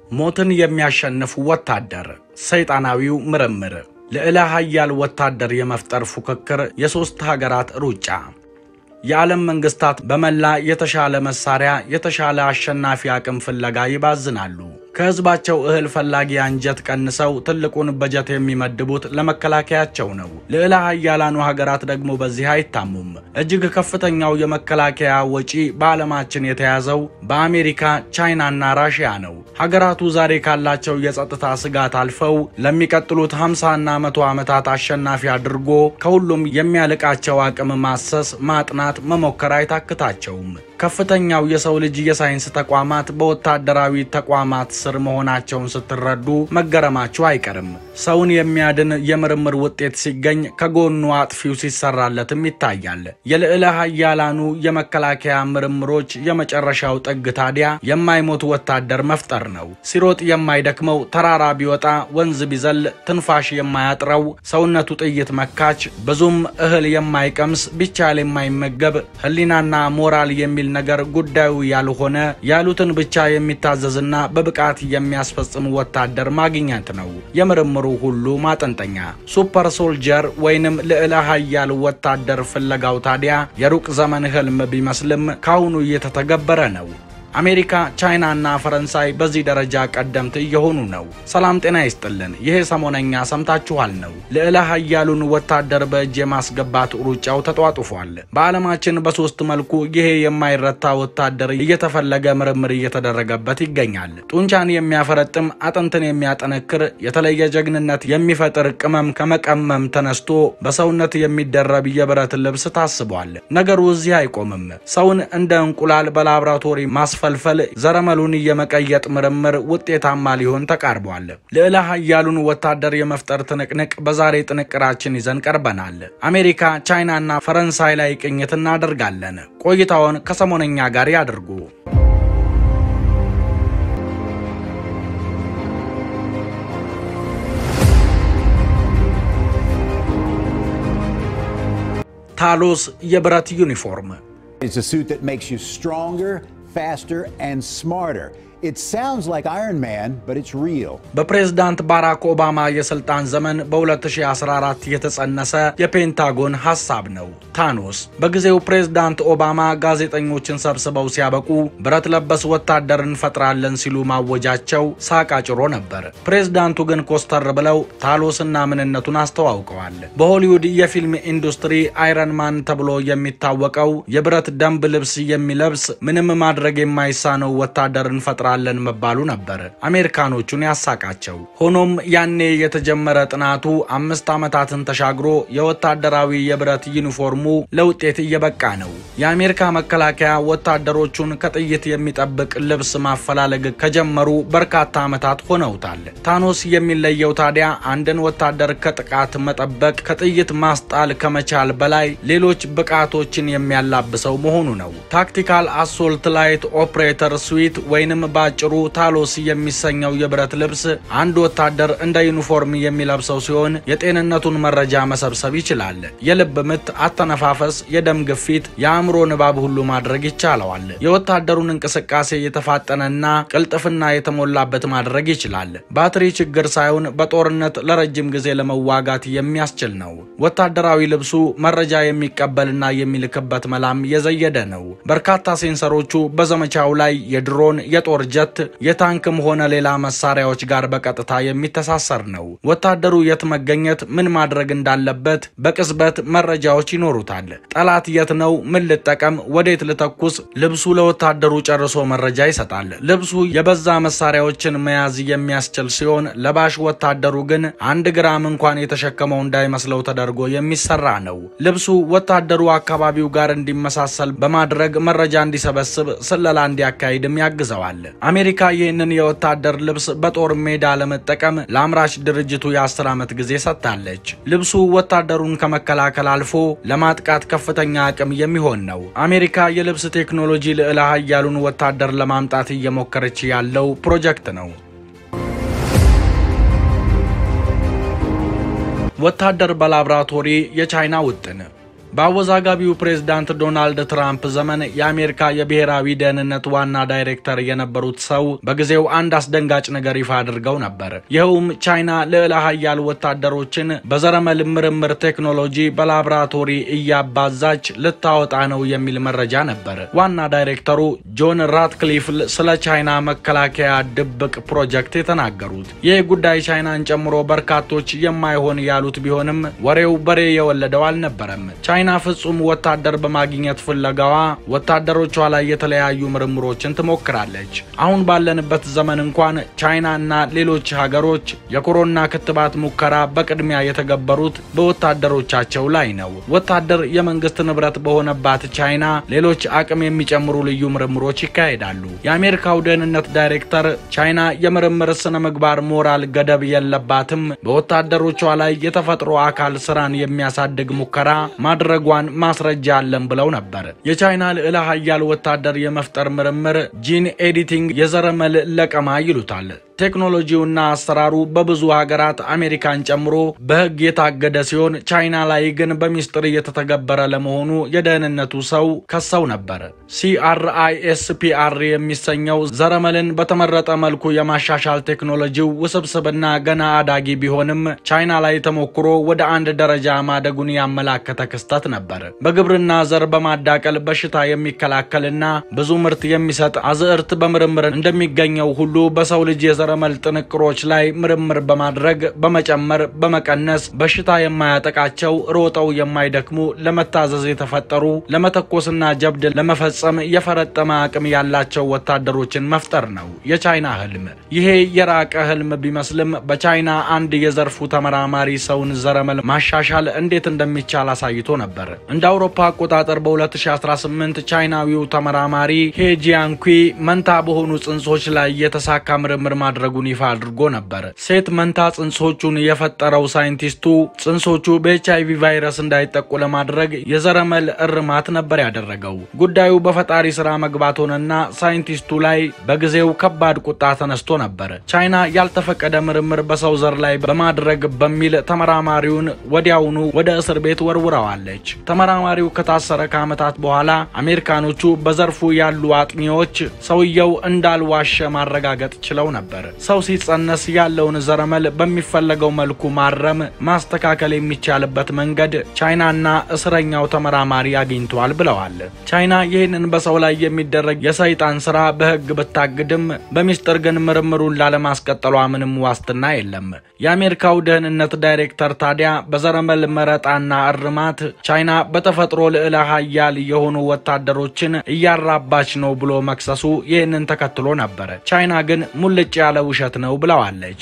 ሞትን የሚያሸንፍ ወታደር፣ ሰይጣናዊው ምርምር፣ ልዕለ ኃያል ወታደር የመፍጠር ፉክክር፣ የሦስት ሀገራት ሩጫ። የዓለም መንግስታት በመላ የተሻለ መሳሪያ፣ የተሻለ አሸናፊ አቅም ፍለጋ ይባዝናሉ። ከህዝባቸው እህል ፈላጊ አንጀት ቀንሰው ትልቁን በጀት የሚመድቡት ለመከላከያቸው ነው። ልዕለ ኃያላኑ ሀገራት ደግሞ በዚህ አይታሙም። እጅግ ከፍተኛው የመከላከያ ወጪ በዓለማችን የተያዘው በአሜሪካ ቻይናና ራሽያ ነው። ሀገራቱ ዛሬ ካላቸው የጸጥታ ስጋት አልፈው ለሚቀጥሉት 50ና መቶ ዓመታት አሸናፊ አድርጎ ከሁሉም የሚያልቃቸው አቅም ማሰስ፣ ማጥናት፣ መሞከር አይታክታቸውም። ከፍተኛው የሰው ልጅ የሳይንስ ተቋማት በወታደራዊ ተቋማት ስር መሆናቸውን ስትረዱ መገረማችሁ አይቀርም። ሰውን የሚያድን የምርምር ውጤት ሲገኝ ከጎኑ አጥፊው ሲሰራለትም ይታያል። የልዕለ ኃያላኑ የመከላከያ ምርምሮች የመጨረሻው ጥግ ታዲያ የማይሞት ወታደር መፍጠር ነው። ሲሮጥ የማይደክመው፣ ተራራ ቢወጣ ወንዝ ቢዘል ትንፋሽ የማያጥረው፣ ሰውነቱ ጥይት መካች፣ ብዙም እህል የማይቀምስ፣ ቢቻል የማይመገብ፣ ሕሊናና ሞራል የሚል ነገር ጉዳዩ ያልሆነ ያሉትን ብቻ የሚታዘዝና በብቃት የሚያስፈጽም ወታደር ማግኘት ነው የምርምሩ ሁሉ ማጠንጠኛ። ሱፐር ሶልጀር ወይንም ልዕለ ኃያል ወታደር ፍለጋው ታዲያ የሩቅ ዘመን ህልም ቢመስልም ካሁኑ እየተተገበረ ነው። አሜሪካ፣ ቻይና እና ፈረንሳይ በዚህ ደረጃ ቀደምት እየሆኑ ነው። ሰላም ጤና ይስጥልን። ይሄ ሰሞነኛ ሰምታችኋል ነው። ልዕለ ኃያሉን ወታደር በእጅ የማስገባት ሩጫው ተጧጡፏል። በዓለማችን በሶስት መልኩ ይሄ የማይረታ ወታደር እየተፈለገ ምርምር እየተደረገበት ይገኛል። ጡንቻን የሚያፈረጥም፣ አጥንትን የሚያጠነክር፣ የተለየ ጀግንነት የሚፈጥር ቅመም ከመቀመም ተነስቶ በሰውነት የሚደረብ የብረት ልብስ ታስቧል። ነገሩ እዚህ አይቆምም። ሰውን እንደ እንቁላል በላብራቶሪ ማስፈ ፈልፈል ዘረመሉን የመቀየጥ ምርምር ውጤታማ ሊሆን ተቃርቧል። ልዕለ ኃያሉን ወታደር የመፍጠር ትንቅንቅ በዛሬ ጥንቅራችን ይዘን ቀርበናል። አሜሪካ፣ ቻይና እና ፈረንሳይ ላይ ቅኝት እናደርጋለን። ቆይታውን ከሰሞነኛ ጋር ያድርጉ። ታሎስ የብረት ዩኒፎርም It's a suit that makes you stronger, faster, and smarter. It sounds like Iron Man, but it's real. በፕሬዝዳንት ባራክ ኦባማ የስልጣን ዘመን በ2014 የተጸነሰ የፔንታጎን ሐሳብ ነው። ታኖስ በጊዜው ፕሬዝዳንት ኦባማ ጋዜጠኞችን ሰብስበው ሲያበቁ ብረት ለበስ ወታደር እንፈጥራለን ሲሉ ማወጃቸው ሳቅ አጭሮ ነበር። ፕሬዝዳንቱ ግን ኮስተር ብለው ታሎስና ምንነቱን አስተዋውቀዋል። በሆሊውድ የፊልም ኢንዱስትሪ አይረን ማን ተብሎ የሚታወቀው የብረት ደንብ ልብስ የሚለብስ ምንም ማድረግ የማይሳነው ወታደር እንፈጥራለን እንሰራለን መባሉ ነበር አሜሪካኖቹን ያሳቃቸው። ሆኖም ያኔ የተጀመረ ጥናቱ አምስት ዓመታትን ተሻግሮ የወታደራዊ የብረት ዩኒፎርሙ ለውጤት እየበቃ ነው። የአሜሪካ መከላከያ ወታደሮቹን ከጥይት የሚጠብቅ ልብስ ማፈላለግ ከጀመሩ በርካታ ዓመታት ሆነውታል። ታኖስ የሚለየው ታዲያ አንድን ወታደር ከጥቃት መጠበቅ፣ ከጥይት ማስጣል ከመቻል በላይ ሌሎች ብቃቶችን የሚያላብሰው መሆኑ ነው። ታክቲካል አሶልት ላይት ኦፕሬተር ስዊት ወይንም ባጭሩ ታሎስ የሚሰኘው የብረት ልብስ አንድ ወታደር እንደ ዩኒፎርም የሚለብሰው ሲሆን የጤንነቱን መረጃ መሰብሰብ ይችላል። የልብ ምት፣ አተነፋፈስ፣ የደም ግፊት፣ የአእምሮ ንባብ ሁሉ ማድረግ ይቻለዋል። የወታደሩን እንቅስቃሴ የተፋጠነና ቅልጥፍና የተሞላበት ማድረግ ይችላል። ባትሪ ችግር ሳይሆን በጦርነት ለረጅም ጊዜ ለመዋጋት የሚያስችል ነው። ወታደራዊ ልብሱ መረጃ የሚቀበልና የሚልክበት መላም የዘየደ ነው። በርካታ ሴንሰሮቹ በዘመቻው ላይ የድሮን የጦር ጀት የታንክም ሆነ ሌላ መሳሪያዎች ጋር በቀጥታ የሚተሳሰር ነው። ወታደሩ የት መገኘት፣ ምን ማድረግ እንዳለበት በቅጽበት መረጃዎች ይኖሩታል። ጠላት የት ነው፣ ምን ልጠቀም፣ ወዴት ልተኩስ፣ ልብሱ ለወታደሩ ጨርሶ መረጃ ይሰጣል። ልብሱ የበዛ መሳሪያዎችን መያዝ የሚያስችል ሲሆን ለባሽ ወታደሩ ግን አንድ ግራም እንኳን የተሸከመው እንዳይመስለው ተደርጎ የሚሰራ ነው። ልብሱ ወታደሩ አካባቢው ጋር እንዲመሳሰል በማድረግ መረጃ እንዲሰበስብ፣ ስለላ እንዲያካሂድም ያግዘዋል። አሜሪካ ይህንን የወታደር ልብስ በጦር ሜዳ ለመጠቀም ለአምራች ድርጅቱ የአስር ዓመት ጊዜ ሰጥታለች። ልብሱ ወታደሩን ከመከላከል አልፎ ለማጥቃት ከፍተኛ አቅም የሚሆን ነው። አሜሪካ የልብስ ቴክኖሎጂ ልዕለ ኃያሉን ወታደር ለማምጣት እየሞከረች ያለው ፕሮጀክት ነው። ወታደር በላብራቶሪ የቻይና ውጥን በአወዛጋቢው ፕሬዝዳንት ዶናልድ ትራምፕ ዘመን የአሜሪካ የብሔራዊ ደህንነት ዋና ዳይሬክተር የነበሩት ሰው በጊዜው አንድ አስደንጋጭ ነገር ይፋ አድርገው ነበር። ይኸውም ቻይና ልዕለ ሀያል ወታደሮችን በዘረመል ምርምር ቴክኖሎጂ በላቦራቶሪ እያባዛች ልታወጣ ነው የሚል መረጃ ነበር። ዋና ዳይሬክተሩ ጆን ራትክሊፍ ስለ ቻይና መከላከያ ድብቅ ፕሮጀክት የተናገሩት ይህ ጉዳይ ቻይናን ጨምሮ በርካቶች የማይሆን ያሉት ቢሆንም ወሬው በሬ የወለደው አልነበረም። ቻይና ፍጹም ወታደር በማግኘት ፍለጋዋ ወታደሮቿ ላይ የተለያዩ ምርምሮችን ትሞክራለች። አሁን ባለንበት ዘመን እንኳን ቻይና እና ሌሎች ሀገሮች የኮሮና ክትባት ሙከራ በቅድሚያ የተገበሩት በወታደሮቻቸው ላይ ነው። ወታደር የመንግስት ንብረት በሆነባት ቻይና ሌሎች አቅም የሚጨምሩ ልዩ ምርምሮች ይካሄዳሉ። የአሜሪካው ደህንነት ዳይሬክተር ቻይና የምርምር ስነ ምግባር ሞራል ገደብ የለባትም፣ በወታደሮቿ ላይ የተፈጥሮ አካል ስራን የሚያሳድግ ሙከራ ማድረጓን ማስረጃ አለን ብለው ነበር። የቻይና ልዕለ ሀያል ወታደር የመፍጠር ምርምር ጂን ኤዲቲንግ የዘረመል ለቀማ ይሉታል። ቴክኖሎጂውና አሰራሩ በብዙ ሀገራት አሜሪካን ጨምሮ በሕግ የታገደ ሲሆን ቻይና ላይ ግን በሚስጥር እየተተገበረ ለመሆኑ የደህንነቱ ሰው ከሰው ነበር። ሲአርአይኤስፒአር የሚሰኘው ዘረመልን በተመረጠ መልኩ የማሻሻል ቴክኖሎጂው ውስብስብና ገና አዳጊ ቢሆንም ቻይና ላይ ተሞክሮ ወደ አንድ ደረጃ ማደጉን ያመላከተ ክስተት ነበር። በግብርና ዘር በማዳቀል በሽታ የሚከላከልና ብዙ ምርት የሚሰጥ አዝዕርት በምርምር እንደሚገኘው ሁሉ በሰው ልጅ የዘረመል ጥንቅሮች ላይ ምርምር በማድረግ በመጨመር በመቀነስ በሽታ የማያጠቃቸው ሮጠው የማይደክሙ ለመታዘዝ የተፈጠሩ ለመተኮስና ጀብድ ለመፈጸም የፈረጠመ አቅም ያላቸው ወታደሮችን መፍጠር ነው የቻይና ህልም። ይሄ የራቀ ህልም ቢመስልም በቻይና አንድ የዘርፉ ተመራማሪ ሰውን ዘረመል ማሻሻል እንዴት እንደሚቻል አሳይቶ ነበር። እንደ አውሮፓ አቆጣጠር በ2018 ቻይናዊው ተመራማሪ ሄጂያንኩ መንታ በሆኑ ጽንሶች ላይ የተሳካ ምርምር ማድረጉን ይፋ አድርጎ ነበር። ሴት መንታ ጽንሶቹን የፈጠረው ሳይንቲስቱ ጽንሶቹ በኤች አይቪ ቫይረስ እንዳይጠቁ ለማድረግ የዘረመል እርማት ነበር ያደረገው። ጉዳዩ በፈጣሪ ስራ መግባት ሆነና ሳይንቲስቱ ላይ በጊዜው ከባድ ቁጣ ተነስቶ ነበር። ቻይና ያልተፈቀደ ምርምር በሰው ዘር ላይ በማድረግ በሚል ተመራማሪውን ወዲያውኑ ወደ እስር ቤት ወርውረዋለች። ተመራማሪው ከታሰረ ከዓመታት በኋላ አሜሪካኖቹ በዘርፉ ያሉ አጥኚዎች ሰውየው እንዳልዋሸ ማረጋገጥ ችለው ነበር። ሰው ሲጸነስ ያለውን ዘረመል በሚፈለገው መልኩ ማረም፣ ማስተካከል የሚቻልበት መንገድ ቻይናና እስረኛው ተመራማሪ አግኝተዋል ብለዋል። ቻይና ይህንን በሰው ላይ የሚደረግ የሰይጣን ስራ በሕግ ብታግድም በሚስጥር ግን ምርምሩን ላለማስቀጠሏ ምንም ዋስትና የለም። የአሜሪካው ደህንነት ዳይሬክተር ታዲያ በዘረመል መረጣና እርማት ቻይና በተፈጥሮ ልዕለ ሀያል የሆኑ ወታደሮችን እያራባች ነው ብሎ መክሰሱ ይህንን ተከትሎ ነበር። ቻይና ግን ሙልጭ ያለ ውሸት ነው ብለዋለች።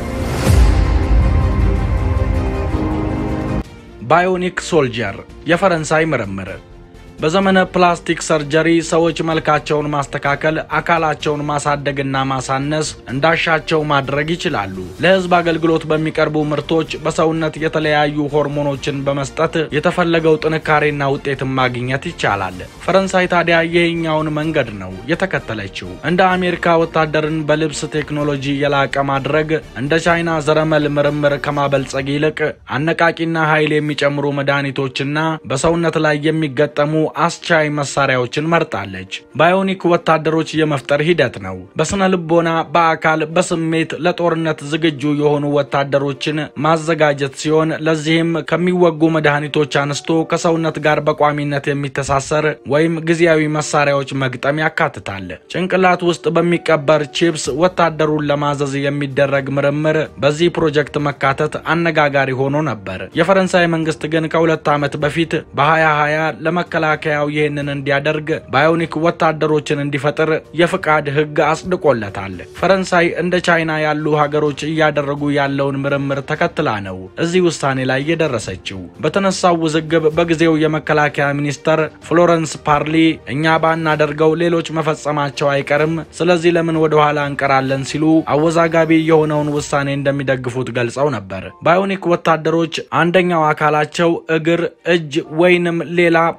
ባዮኒክ ሶልጀር የፈረንሳይ ምርምር በዘመነ ፕላስቲክ ሰርጀሪ ሰዎች መልካቸውን ማስተካከል፣ አካላቸውን ማሳደግና ማሳነስ እንዳሻቸው ማድረግ ይችላሉ። ለሕዝብ አገልግሎት በሚቀርቡ ምርቶች በሰውነት የተለያዩ ሆርሞኖችን በመስጠት የተፈለገው ጥንካሬና ውጤትን ማግኘት ይቻላል። ፈረንሳይ ታዲያ ይህኛውን መንገድ ነው የተከተለችው። እንደ አሜሪካ ወታደርን በልብስ ቴክኖሎጂ የላቀ ማድረግ፣ እንደ ቻይና ዘረመል ምርምር ከማበልጸግ ይልቅ አነቃቂና ኃይል የሚጨምሩ መድኃኒቶችና በሰውነት ላይ የሚገጠሙ አስቻይ መሳሪያዎችን መርጣለች። ባዮኒክ ወታደሮች የመፍጠር ሂደት ነው። በስነ ልቦና፣ በአካል፣ በስሜት ለጦርነት ዝግጁ የሆኑ ወታደሮችን ማዘጋጀት ሲሆን ለዚህም ከሚወጉ መድኃኒቶች አንስቶ ከሰውነት ጋር በቋሚነት የሚተሳሰር ወይም ጊዜያዊ መሳሪያዎች መግጠም ያካትታል። ጭንቅላት ውስጥ በሚቀበር ቺፕስ ወታደሩን ለማዘዝ የሚደረግ ምርምር በዚህ ፕሮጀክት መካተት አነጋጋሪ ሆኖ ነበር። የፈረንሳይ መንግስት ግን ከሁለት ዓመት በፊት በ2020 ለመከላከያው ይህንን እንዲያደርግ ባዮኒክ ወታደሮችን እንዲፈጥር የፍቃድ ሕግ አጽድቆለታል። ፈረንሳይ እንደ ቻይና ያሉ ሀገሮች እያደረጉ ያለውን ምርምር ተከትላ ነው እዚህ ውሳኔ ላይ የደረሰችው። በተነሳው ውዝግብ በጊዜው የመከላከያ ሚኒስተር ፍሎረንስ ፓርሊ እኛ ባናደርገው ሌሎች መፈጸማቸው አይቀርም፣ ስለዚህ ለምን ወደ ኋላ እንቀራለን ሲሉ አወዛጋቢ የሆነውን ውሳኔ እንደሚደግፉት ገልጸው ነበር። ባዮኒክ ወታደሮች አንደኛው አካላቸው እግር፣ እጅ ወይንም ሌላ በቴክኖሎጂ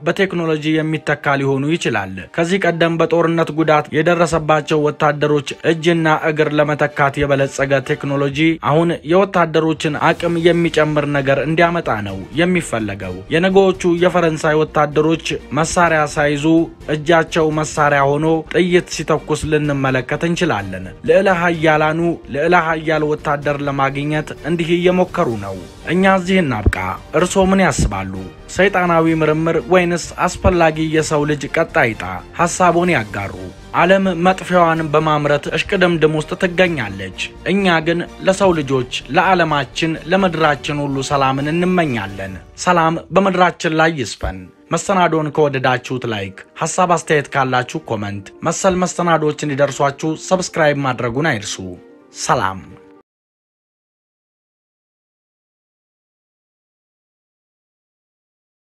በቴክኖሎጂ የሚተካ ሊሆኑ ይችላል። ከዚህ ቀደም በጦርነት ጉዳት የደረሰባቸው ወታደሮች እጅና እግር ለመተካት የበለጸገ ቴክኖሎጂ አሁን የወታደሮችን አቅም የሚጨምር ነገር እንዲያመጣ ነው የሚፈለገው። የነገዎቹ የፈረንሳይ ወታደሮች መሳሪያ ሳይዙ እጃቸው መሳሪያ ሆኖ ጥይት ሲተኩስ ልንመለከት እንችላለን። ልዕለ ሀያላኑ ልዕለ ሀያል ወታደር ለማግኘት እንዲህ እየሞከሩ ነው። እኛ እዚህ እናብቃ። እርስዎ ምን ያስባሉ? ሰይጣናዊ ምርምር ወይንስ አስፈላጊ የሰው ልጅ ቀጣይ ዕጣ? ሐሳቦን ያጋሩ። ዓለም መጥፊያዋን በማምረት እሽቅድምድም ውስጥ ትገኛለች። እኛ ግን ለሰው ልጆች፣ ለዓለማችን፣ ለምድራችን ሁሉ ሰላምን እንመኛለን። ሰላም በምድራችን ላይ ይስፈን። መሰናዶን ከወደዳችሁት ላይክ፣ ሐሳብ አስተያየት ካላችሁ ኮመንት፣ መሰል መሰናዶዎች እንዲደርሷችሁ ሰብስክራይብ ማድረጉን አይርሱ። ሰላም